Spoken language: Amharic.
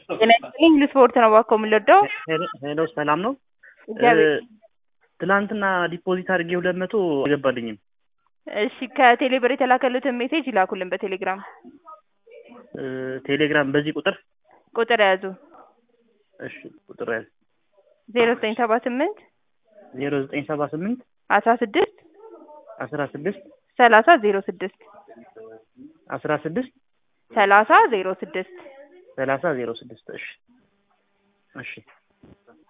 ጤና ይስጥልኝ ልስፖርት ነው እባክዎ የምንወደው ሄሎ ሰላም ነው። እግዚአብሔር ትናንትና ዲፖዚት አድርጌ ሁለት መቶ አልገባልኝም። እሺ ከቴሌ ብር የተላከሉትን ሜሴጅ ይላኩልን በቴሌግራም እ ቴሌግራም በዚህ ቁጥር ቁጥር ያዙ እሺ ቁጥር ያዝ ዜሮ ዘጠኝ ሰባ ስምንት ዜሮ ዘጠኝ ሰባ ስምንት አስራ ስድስት አስራ ስድስት ሰላሳ ዜሮ ስድስት አስራ ስድስት ሰላሳ ዜሮ ስድስት ሰላሳ ዜሮ ስድስት እሺ እሺ